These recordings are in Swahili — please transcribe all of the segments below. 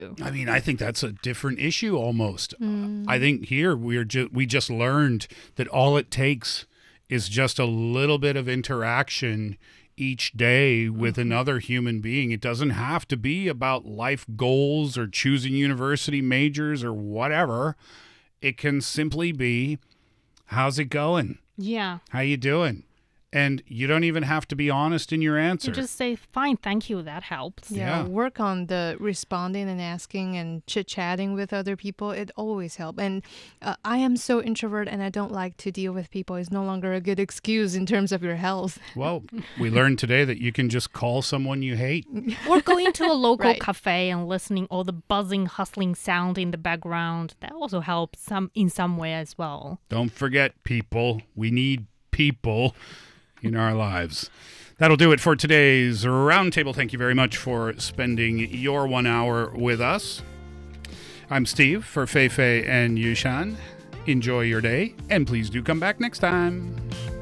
I mean, I think that's a different issue almost. I think here we're just we just learned that all it takes is just a little bit of interaction each day with another human being. It doesn't have to be about life goals or choosing university majors or whatever. It can simply be how's it going? Yeah. How you doing? And you don't even have to be honest in your answer. You just say, fine, thank you. That helps. Yeah, Yeah. work on the responding and asking and chit chatting with other people. It always helps. And uh, I am so introvert and I don't like to deal with people. It's no longer a good excuse in terms of your health. well, we learned today that you can just call someone you hate. Or going to a local Right. cafe and listening all the buzzing, hustling sound in the background. That also helps some in some way as well. Don't forget, people. We need people in our lives. That'll do it for today's roundtable. Thank you very much for spending your one hour with us. I'm Steve for Fei Fei and Yushan. Enjoy your day, and please do come back next time.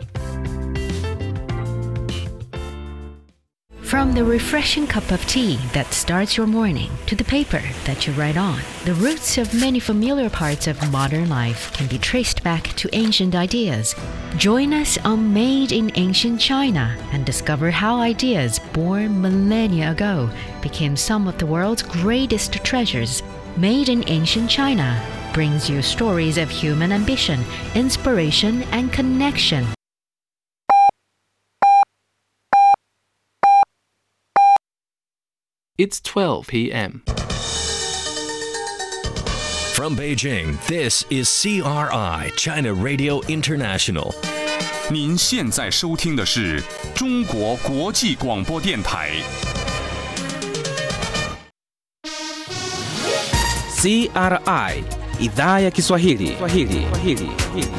From the refreshing cup of tea that starts your morning to the paper that you write on, the roots of many familiar parts of modern life can be traced back to ancient ideas. Join us on Made in Ancient China and discover how ideas born millennia ago became some of the world's greatest treasures. Made in Ancient China brings you stories of human ambition, inspiration, and connection. It's 12 p.m. From Beijing, this is CRI, China Radio International. 您现在收听的是中国国际广播电台。 CRI idhaa ya Kiswahili. Kiswahili. Kiswahili.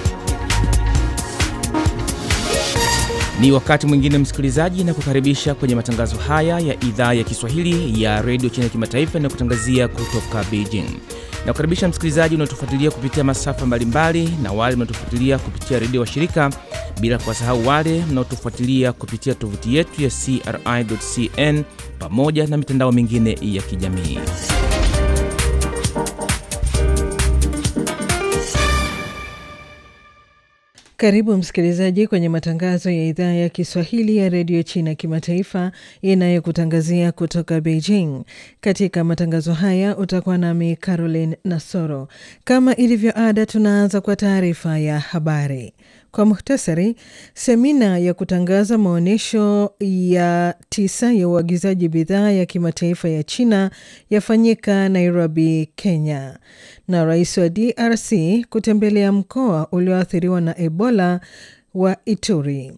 Ni wakati mwingine msikilizaji, na kukaribisha kwenye matangazo haya ya idhaa ya Kiswahili ya redio China Kimataifa na kutangazia kutoka Beijing. Na kukaribisha msikilizaji unaotufuatilia kupitia masafa mbalimbali na wale mnaotufuatilia kupitia redio wa shirika, bila kuwasahau wale mnaotufuatilia kupitia tovuti yetu ya CRI.cn pamoja na mitandao mingine ya kijamii. Karibu msikilizaji kwenye matangazo ya idhaa ya Kiswahili ya redio China kimataifa inayokutangazia kutoka Beijing. Katika matangazo haya utakuwa nami Caroline Nasoro. Kama ilivyo ada, tunaanza kwa taarifa ya habari. Kwa muhtasari, semina ya kutangaza maonyesho ya tisa ya uagizaji bidhaa ya kimataifa ya China yafanyika Nairobi, Kenya, na rais wa DRC kutembelea mkoa ulioathiriwa na Ebola wa Ituri.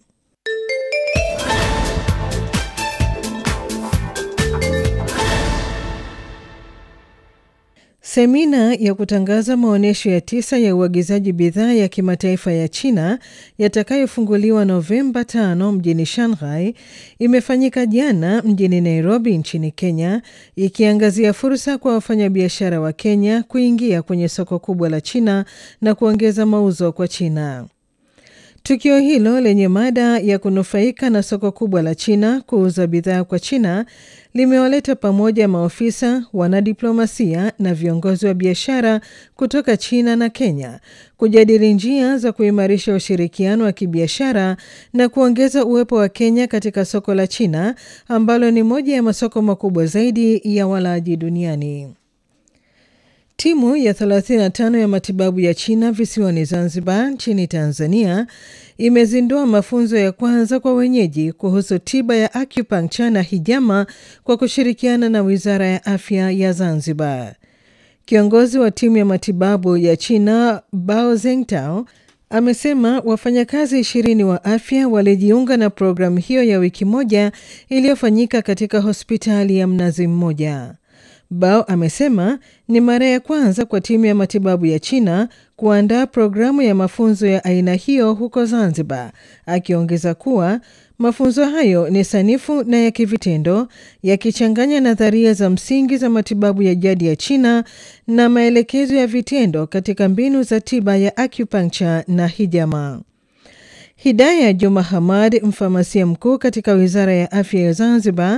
Semina ya kutangaza maonyesho ya tisa ya uagizaji bidhaa ya kimataifa ya China yatakayofunguliwa Novemba 5 mjini Shanghai imefanyika jana mjini Nairobi nchini Kenya, ikiangazia fursa kwa wafanyabiashara wa Kenya kuingia kwenye soko kubwa la China na kuongeza mauzo kwa China. Tukio hilo lenye mada ya kunufaika na soko kubwa la China kuuza bidhaa kwa China limewaleta pamoja maofisa, wanadiplomasia na viongozi wa biashara kutoka China na Kenya kujadili njia za kuimarisha ushirikiano wa kibiashara na kuongeza uwepo wa Kenya katika soko la China ambalo ni moja ya masoko makubwa zaidi ya walaji duniani. Timu ya 35 ya matibabu ya China visiwani Zanzibar nchini Tanzania imezindua mafunzo ya kwanza kwa wenyeji kuhusu tiba ya acupuncture na hijama kwa kushirikiana na Wizara ya Afya ya Zanzibar. Kiongozi wa timu ya matibabu ya China Bao Zengtao amesema wafanyakazi ishirini wa afya walijiunga na programu hiyo ya wiki moja iliyofanyika katika hospitali ya Mnazi Mmoja. Bao amesema ni mara ya kwanza kwa timu ya matibabu ya China kuandaa programu ya mafunzo ya aina hiyo huko Zanzibar, akiongeza kuwa mafunzo hayo ni sanifu na ya kivitendo yakichanganya nadharia za msingi za matibabu ya jadi ya China na maelekezo ya vitendo katika mbinu za tiba ya acupuncture na hijama. Hidaya Juma Hamad, mfamasia mkuu katika wizara ya afya ya Zanzibar,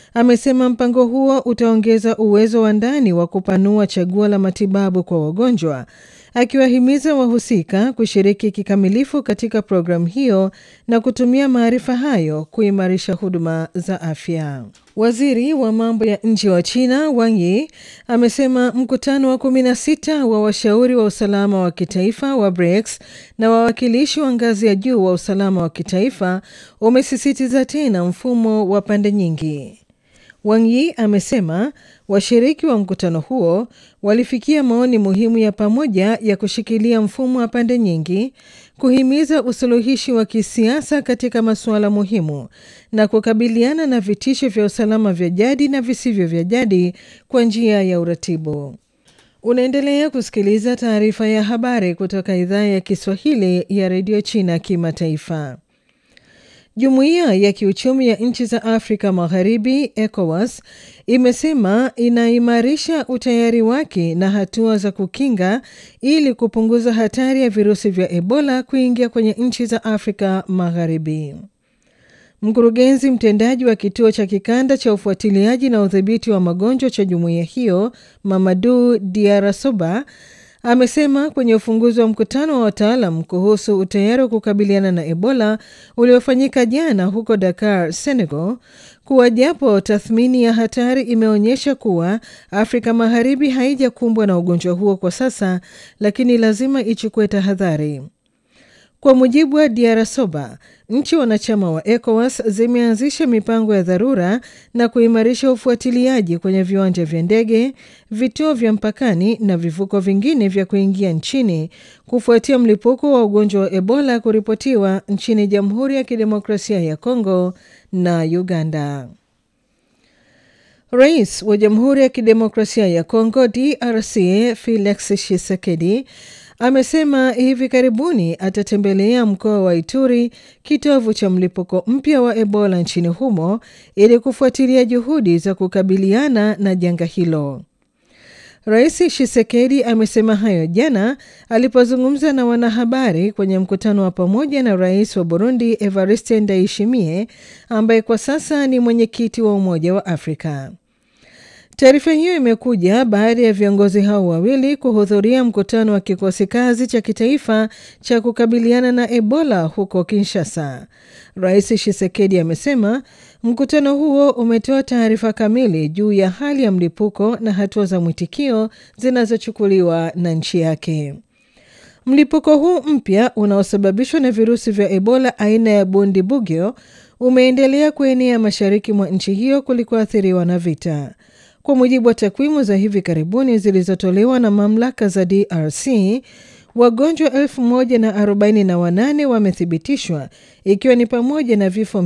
amesema mpango huo utaongeza uwezo wa ndani wa kupanua chaguo la matibabu kwa wagonjwa, akiwahimiza wahusika kushiriki kikamilifu katika programu hiyo na kutumia maarifa hayo kuimarisha huduma za afya. Waziri wa mambo ya nje wa China Wang Yi amesema mkutano wa 16 wa washauri wa usalama wa kitaifa wa BRICS na wawakilishi wa ngazi ya juu wa usalama wa kitaifa umesisitiza tena mfumo wa pande nyingi. Wang Yi amesema washiriki wa mkutano huo walifikia maoni muhimu ya pamoja ya kushikilia mfumo wa pande nyingi, kuhimiza usuluhishi wa kisiasa katika masuala muhimu na kukabiliana na vitisho vya usalama vya jadi na visivyo vya jadi kwa njia ya uratibu. Unaendelea kusikiliza taarifa ya habari kutoka idhaa ya Kiswahili ya redio China kimataifa. Jumuiya ya kiuchumi ya nchi za Afrika Magharibi, ECOWAS, imesema inaimarisha utayari wake na hatua za kukinga ili kupunguza hatari ya virusi vya Ebola kuingia kwenye nchi za Afrika Magharibi. Mkurugenzi mtendaji wa kituo cha kikanda cha ufuatiliaji na udhibiti wa magonjwa cha jumuiya hiyo, Mamadu Diarasoba, amesema kwenye ufunguzi wa mkutano wa wataalam kuhusu utayari wa kukabiliana na Ebola uliofanyika jana huko Dakar, Senegal, kuwa japo tathmini ya hatari imeonyesha kuwa Afrika Magharibi haijakumbwa na ugonjwa huo kwa sasa, lakini lazima ichukue tahadhari. Kwa mujibu wa Diarasoba, nchi wanachama wa ECOWAS zimeanzisha mipango ya dharura na kuimarisha ufuatiliaji kwenye viwanja vya ndege, vituo vya mpakani na vivuko vingine vya kuingia nchini kufuatia mlipuko wa ugonjwa wa Ebola kuripotiwa nchini Jamhuri ya Kidemokrasia ya Kongo na Uganda. Rais wa Jamhuri ya Kidemokrasia ya Kongo DRC Felix Tshisekedi amesema hivi karibuni atatembelea mkoa wa Ituri, kitovu cha mlipuko mpya wa Ebola nchini humo, ili kufuatilia juhudi za kukabiliana na janga hilo. Rais Tshisekedi amesema hayo jana alipozungumza na wanahabari kwenye mkutano wa pamoja na rais wa Burundi Evariste Ndayishimiye ambaye kwa sasa ni mwenyekiti wa Umoja wa Afrika. Taarifa hiyo imekuja baada ya viongozi hao wawili kuhudhuria mkutano wa kikosi kazi cha kitaifa cha kukabiliana na Ebola huko Kinshasa. Rais Tshisekedi amesema mkutano huo umetoa taarifa kamili juu ya hali ya mlipuko na hatua za mwitikio zinazochukuliwa na nchi yake. Mlipuko huu mpya unaosababishwa na virusi vya Ebola aina ya Bundibugyo umeendelea kuenea mashariki mwa nchi hiyo kulikoathiriwa na vita. Kwa mujibu wa takwimu za hivi karibuni zilizotolewa na mamlaka za DRC, wagonjwa elfu moja na arobaini na wanane wamethibitishwa ikiwa ni pamoja na vifo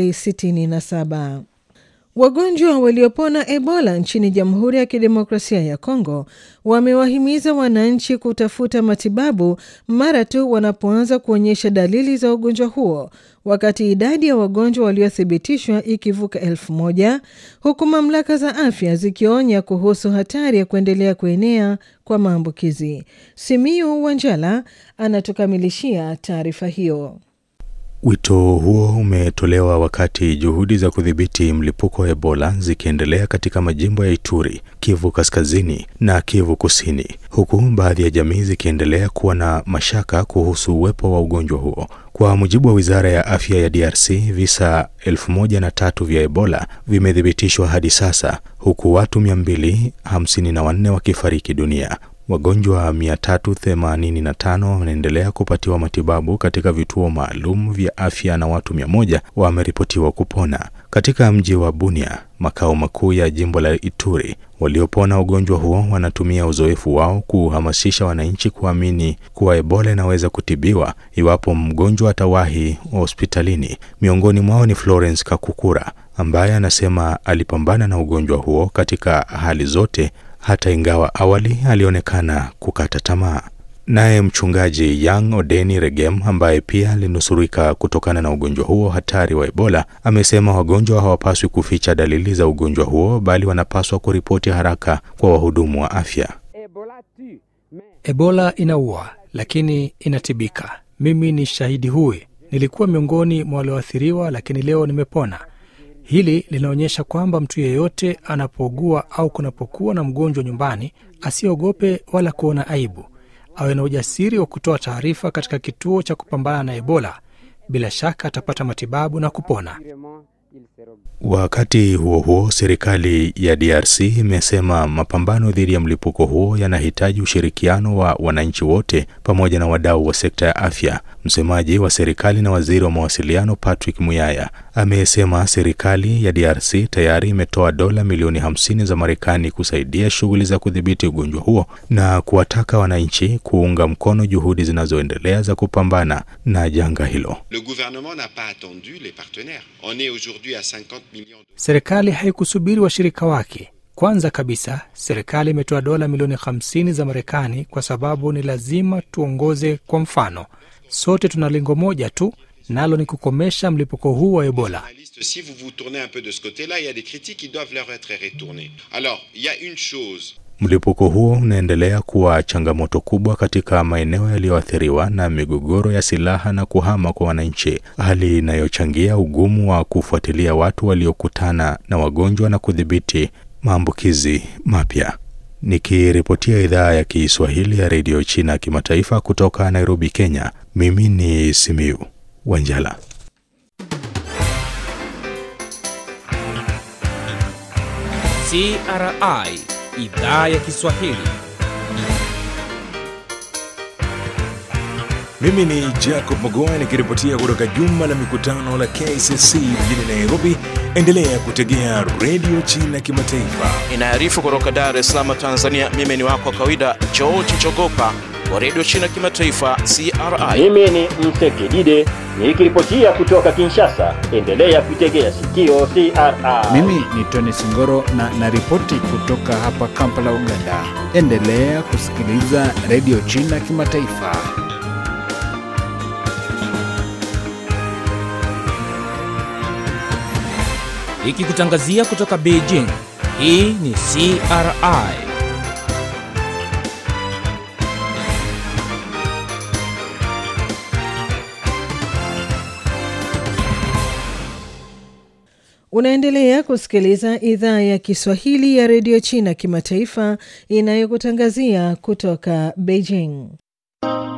267. Wagonjwa waliopona Ebola nchini Jamhuri ya Kidemokrasia ya Kongo wamewahimiza wananchi kutafuta matibabu mara tu wanapoanza kuonyesha dalili za ugonjwa huo, wakati idadi ya wagonjwa waliothibitishwa ikivuka elfu moja huku mamlaka za afya zikionya kuhusu hatari ya kuendelea kuenea kwa maambukizi. Simiu Wanjala anatukamilishia taarifa hiyo. Wito huo umetolewa wakati juhudi za kudhibiti mlipuko wa Ebola zikiendelea katika majimbo ya Ituri, Kivu Kaskazini na Kivu Kusini, huku baadhi ya jamii zikiendelea kuwa na mashaka kuhusu uwepo wa ugonjwa huo. Kwa mujibu wa Wizara ya Afya ya DRC, visa elfu moja na tatu vya Ebola vimethibitishwa hadi sasa, huku watu 254 wakifariki dunia. Wagonjwa 385 wanaendelea kupatiwa matibabu katika vituo maalum vya afya na watu 100 wameripotiwa kupona. Katika mji wa Bunia, makao makuu ya jimbo la Ituri, waliopona ugonjwa huo wanatumia uzoefu wao kuhamasisha wananchi kuamini kuwa Ebola inaweza kutibiwa iwapo mgonjwa atawahi hospitalini. Miongoni mwao ni Florence Kakukura ambaye anasema alipambana na ugonjwa huo katika hali zote hata ingawa awali alionekana kukata tamaa. Naye mchungaji Yang Odeni Regem ambaye pia alinusurika kutokana na ugonjwa huo hatari wa Ebola amesema wagonjwa hawapaswi kuficha dalili za ugonjwa huo bali wanapaswa kuripoti haraka kwa wahudumu wa afya. Ebola inaua lakini inatibika. Mimi ni shahidi huyu. Nilikuwa miongoni mwa walioathiriwa, lakini leo nimepona. Hili linaonyesha kwamba mtu yeyote anapougua au kunapokuwa na mgonjwa nyumbani, asiogope wala kuona aibu, awe na ujasiri wa kutoa taarifa katika kituo cha kupambana na Ebola. Bila shaka atapata matibabu na kupona. Wakati huo huo, serikali ya DRC imesema mapambano dhidi ya mlipuko huo yanahitaji ushirikiano wa wananchi wote pamoja na wadau wa sekta ya afya. Msemaji wa serikali na waziri wa mawasiliano Patrick Muyaya amesema serikali ya DRC tayari imetoa dola milioni 50 za Marekani kusaidia shughuli za kudhibiti ugonjwa huo na kuwataka wananchi kuunga mkono juhudi zinazoendelea za kupambana na janga hilo. Le gouvernement n'a pas attendu les partenaires. On est aujourd'hui à 50 millions. Serikali haikusubiri washirika wake. Kwanza kabisa, serikali imetoa dola milioni 50 za Marekani kwa sababu ni lazima tuongoze kwa mfano. Sote tuna lengo moja tu, nalo ni kukomesha mlipuko huu wa Ebola. Si vous vous tournez un peu de ce côté-là, il y a des critiques qui doivent leur être retournées. Alors, il y a une chose. Mlipuko huo unaendelea kuwa changamoto kubwa katika maeneo yaliyoathiriwa na migogoro ya silaha na kuhama kwa wananchi, hali inayochangia ugumu wa kufuatilia watu waliokutana na wagonjwa na kudhibiti maambukizi mapya. Nikiripotia idhaa ya Kiswahili ya redio China kimataifa kutoka Nairobi, Kenya, mimi ni Simiu Wanjala. CRI idhaa ya Kiswahili. Mimi ni Jacob Magoa nikiripotia kutoka jumba la mikutano la KCC mjini Nairobi. Endelea kutegea redio China kimataifa. Inaarifu kutoka Dar es Salaam, Tanzania. Mimi ni wako wa kawaida George Chogopa wa redio China kimataifa CRI. Mimi ni Msekidide nikiripotia kutoka Kinshasa. Endelea kuitegea sikio CRI. Mimi ni Tony Singoro na naripoti kutoka hapa Kampala, Uganda. Endelea kusikiliza redio China kimataifa. Ikikutangazia kutoka Beijing. Hii ni CRI. Unaendelea kusikiliza idhaa ya Kiswahili ya redio China kimataifa inayokutangazia kutoka Beijing.